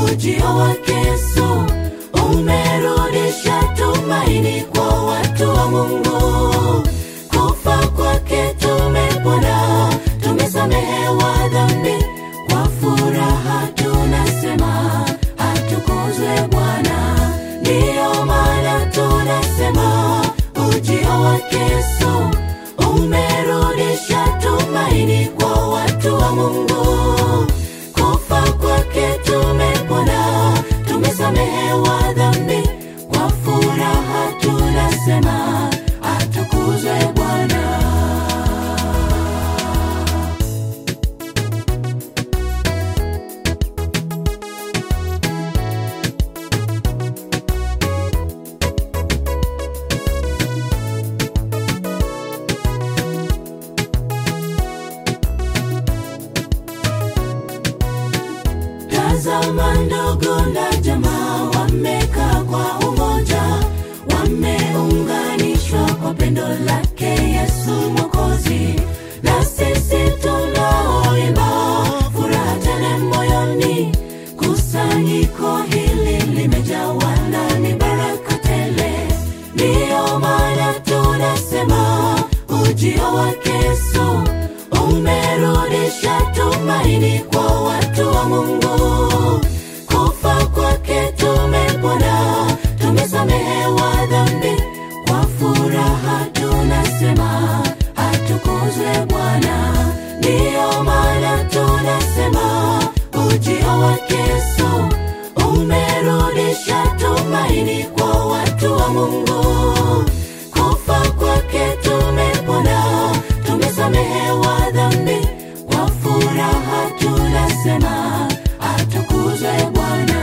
ujio wake Yesu umerudisha tumaini kwa watu wa Mungu. Kufa kwake tumepona, tumesamehewa dhambi, kwa furaha tunasema atukuzwe Bwana. Ndiyo maana tunasema ujio wake Yesu umerudisha tumaini kwa watu wa Mungu. Kufa kwake tumepona, tumesamehewa dhambi, kwa furaha tunasema atukuzwe Bwana. Tazama ndugu na jamaa wamekaa kwa umoja, wameunganishwa kwa pendo lake Yesu Mwokozi. Na sisi tunaoimba furaha tele moyoni, kusanyiko hili limejawa ndani baraka tele. Ndiyo maana tunasema ujio wake Yesu umerudisha tumaini kwa watu wa Mungu. Kufa kwake tumepona, tumesamehewa dhambi, kwa furaha tunasema atukuzwe Bwana. Ndiyo maana tunasema ujio wake Yesu umerudisha tumaini kwa watu wa Mungu. Kufa kwake tumepona, tumesamehewa dhambi, kwa furaha tunasema atukuzwe Bwana.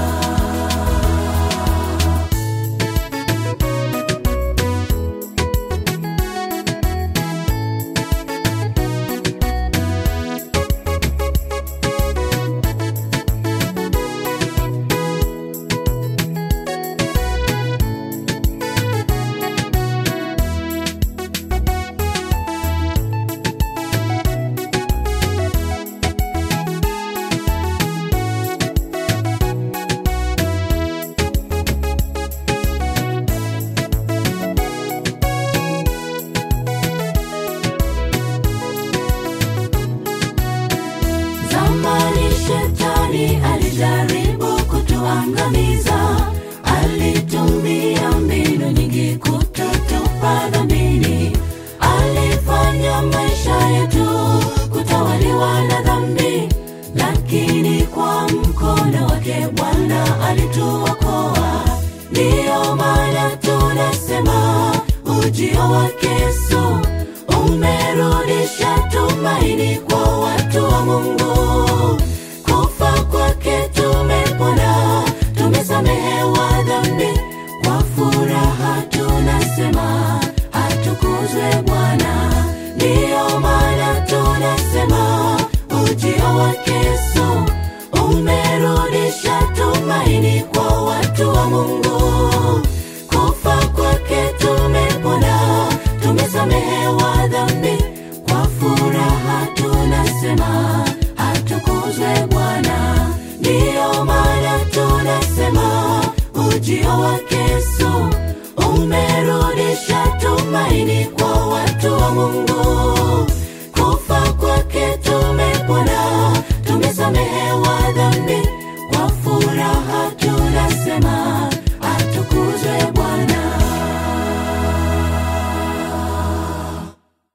Zamani shetani alijaribu kutuangamiza, alitumia mbinu nyingi kututupa dhambini. Alifanya maisha yetu kutawaliwa na dhambi, lakini kwa mkono wake Bwana alituokoa. Ndiyo maana tunasema ujio wake Yesu umerudisha tumaini kwa watu wa Mungu. Kufa kwake tumepona, tumesamehewa dhambi, kwa furaha tunasema atukuzwe Bwana. Ndiyo maana tunasema ujio wake Yesu umerudisha tumaini kwa watu wa Mungu. Kufa kwake tumepona, tumesamehewa dhambi, kwa furaha tunasema atukuzwe Bwana. Ndiyo maana tunasema ujio wake Yesu umerudisha tumaini kwa watu wa Mungu. Kufa kwake